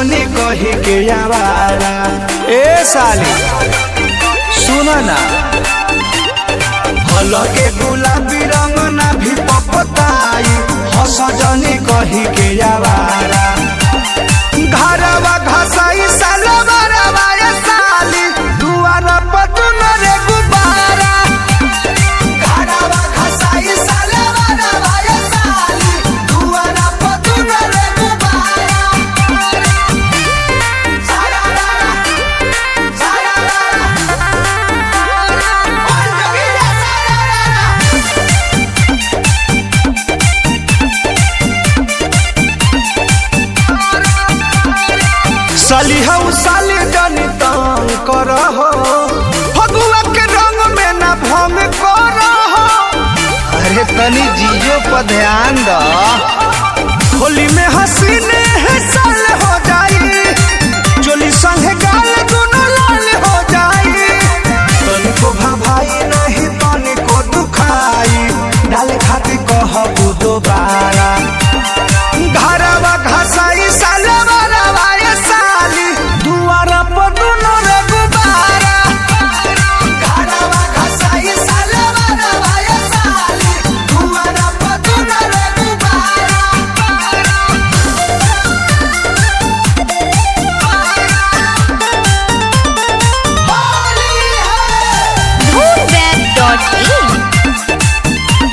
जनी कही के आवारा ए साली सुन ना हलके गुलाबी रंग ना भी पपताई हस जनी कही के आवारा घरवा घसाई सालवा रवा साली दुआर पतुन रे गुबारा घरवा घसाई सालवा रवा साली दुआर पतुन रे गुबारा सारा सारा साली हऊ साली जनी तंग कर हो फगुआ के रंग में ना भंग कर हो अरे तनी जियो पर ध्यान द होली में हसीने है साल हो जाई चोली संगे गाल दोनों लाल हो जाई तनी को भाई नहीं तनी को दुखाई डाले खातिर कहबू दोबारा घरवा घसाई सालवा रवा ये साली दुआरा पर दुनो रे गुबारा घरवा घसाई सालवा रवा ये साली दुआरा पर दुनो रे गुबारा होली है moonweb.in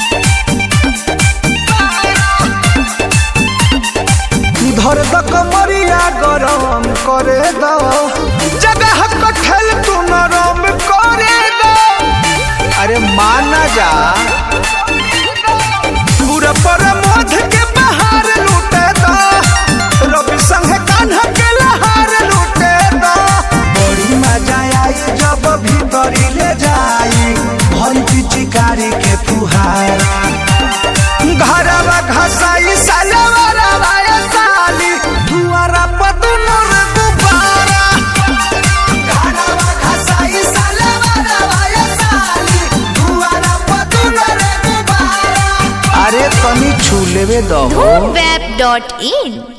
धर द कमरिया गरम करे द जगह कठल तू नरम करे द अरे माना जा पूरा पर मोध के बहार लूटे द रवि संग कान्हा के लहार लूटे द बड़ी मजा आई जब भीतरी ले जाई भरी पिचकारी के फुहारा घरवा घसाई सालवा रवा ये साली दुआरा पर दुनो रे गुब्बारा घरवा घसाई सालवा रवा ये साली दुआरा पर दुनो रे गुब्बारा अरे तनी छू लेवे दो moonweb.in